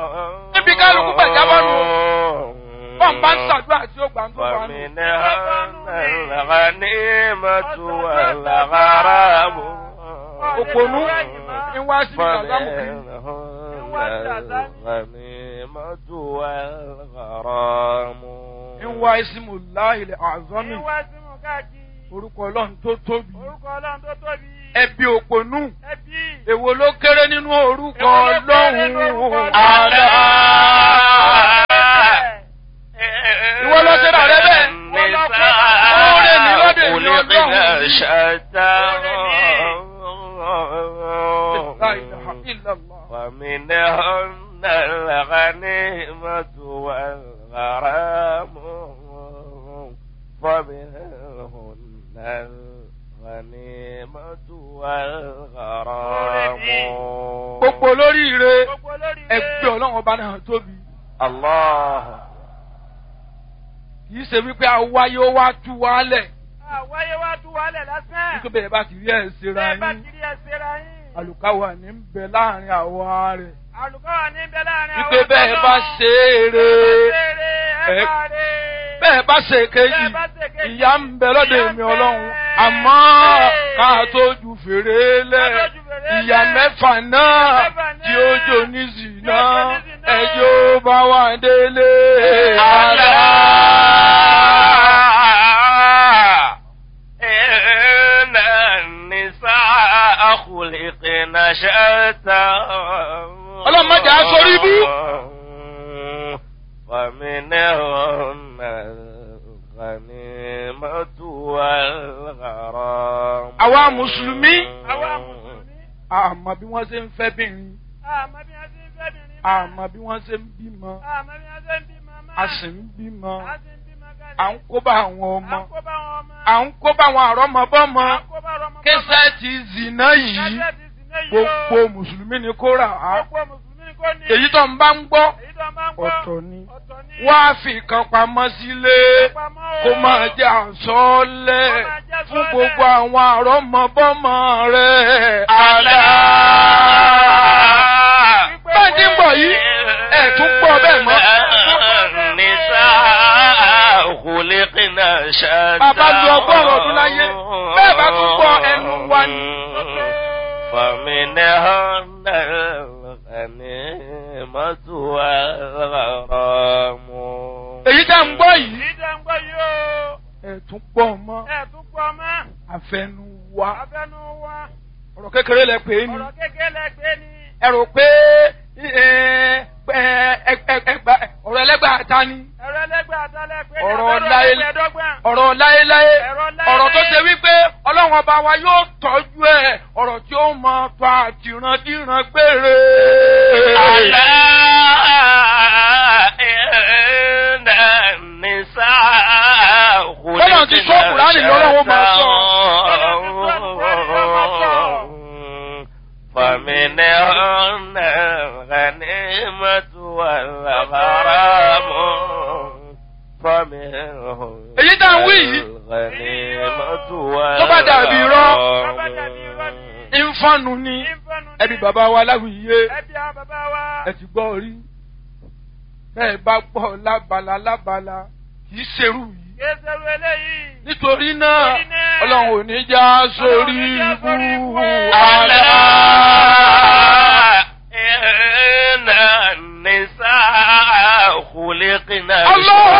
níbi kálukú gbàjábọ́ nù. bọ́n bá ń ṣàdúrà tí ó gbà ń tó wà nù. فمنها الغنيمة والغرام òpònú ń wá sí ìgbàgbọ́mù kiri. فمنهن الغنيمة والغرام ń wá ìsìmù láìlẹ̀ àzọ́mì Ìwà símù káàkiri. orúkọ ọlọ́run tó tóbi. Orúkọ Ọlọ́run tó tóbi. ẹbí òpònú Ẹbí. èwo ló kéré nínú orúkọ Èwo ló kéré nínú orúkọ ọlọ́run Ọlọ́run? àlá. Ìwọ lọ sí ra rẹ bẹ́ẹ̀. Oore ni lọ́dọ̀ èmi Ọlọ́run. La ilaha illallah. ومنهن الغنيمة والغرام ومنهن الغنيمة والغرام gbogbo olóríire Gbogbo olórí ẹgbẹ́ ọlọ́run ọba náà tóbi. الله kì í ṣe wípé awáyé ó wá tú wálẹ̀ Àwáyé wá tú wálẹ̀ lásán. nítorí bẹ́ẹ̀ bá ti rí ẹ̀ ṣera Bẹ́ẹ̀ bá yín kiri ẹsẹ̀ ra yín. àlùkáwà ní ń bẹ láàrin àwa rẹ̀ Àlùkọ́ wà ní bẹ láàrin àwọn wípé bẹ́ẹ̀ bá ṣe é re Ẹ ẹ- bá rè. bẹ́ẹ̀ bá ṣe kejì Bẹ́ẹ̀ bá ṣe kejì, ìyá ń bẹ lọ́dọ̀ ìyà ń èmi bẹ. ọlọ́run àmọ́ ká tó ju fèrè lẹ̀ Ká tó ju fèrè ìyá lẹ̀. mẹ́fà náà Ìyà mẹ́fà tí náà ó jò ní zìnà tí ó jò ní zìnà. ẹjọ́ bá wà délé. ألا إن النساء خلقن شتى Ọlọ́run má jẹ́ á sórí ibú. فمنهن الغنيمة والغرام Àwa Mùsùlùmí. Àwa Mùsùlùmí. àmọ́ bí wọ́n ṣe ń fẹ́ bìnrin Àmọ́ bí wọ́n ṣe ń fẹ́ bìnrin náà. àmọ́ bí wọ́n ṣe ń bímọ Àmọ́ bí wọ́n ṣe ń bímọ máa. a sì ń bímọ A sì ń bímọ kalẹ̀. à ń kó bá àwọn À ọmọ ń kó bá wọn ọmọ. à ń kó bá àwọn àrọ́mọbọ́mọ À ń kó bá ọmọ. kẹsẹ́ẹ̀tì zìnà yìí Kásẹ̀tì sì ní yìí o. gbogbo mùsùlùmí ni kó rà á Gbogbo Mùsùlùmí kò ní. èyí tó ń bá ń gbọ́ Èyí tó máa ń gbọ́. ọ̀tọ̀ ni Ọ̀tọ̀ ni. wá fi kan pamọ́ sílé Pamọ́ o. kó máa jẹ́ àsọ́ọ́lẹ̀ Kó máa jẹ́ fún àsọ́ọ́lẹ̀. gbogbo àwọn àrọ́mọbọ́mọ rẹ̀ ألا bá ti ń bọ̀ yìí ẹ̀ tún gbọ́ bẹ́ẹ̀ mọ́. النساء خلقن شتى Bàbá lu ọgọ́rùn-ún ọdún láyé, bẹ́ẹ̀ bá tún gbọ́ ẹnu wa ni. فمنهن الغنيمة والغرام èyí tá ń gbọ́ yìí Èyí tó ń gbọ́ yìí o. ẹ̀ tún gbọ́ mọ́ Ẹ tún pọ̀ mọ́. àfẹnu wa Abẹ́nu wa. ọ̀rọ̀ kékeré lẹ pè é ni Ọ̀rọ̀ kékeré lẹ́gbẹ́ ni. ẹ rò pé ẹ, ẹ, ẹ, ẹ, ẹgbà- ọ̀rọ̀ ẹlẹ́gbàá ta ni Ẹ̀rọ ẹlẹ́gbẹ́ àtàlẹ́ pé ní Ọ̀rọ̀ abẹ́rẹ́ láyé- ẹgbẹ̀ẹ́dọ́gbọ̀n. ọ̀rọ̀ láéláé Ẹ̀rọ láéláé. ọ̀rọ̀ tó ṣe wípé ọlọ́run ọba wa yóò tọ́jú ẹ̀ ọ̀rọ̀ tí ó mọ tó àtìrandíran gbére. ألا إن النساء Bọ́lá ti sọ Kùránì lọ́wọ́ máa sọ. فمنهن الغنيمة والغرام فمنهن Èyí tá ń wí yìí. الغنيمة Tó bá dàbí irọ́. Tó bá dàbí irọ́ ni. ìfọ̀nù ni Ìfọ̀nù ni. ẹbí bàbá wa láwùyé Ẹbí àwọn bàbá wa. ẹ ti gbọ́ rí bẹ́ẹ̀ bá gbọ́ lábala lábala kì í ṣerú yìí. Kéṣerú eléyìí. nítorí náà Nítorí náà, ọlọ́run ò ní já sórí Ọlọ́run ò ní já sórí ibú ibú. àlá. إن النساء خلقن الله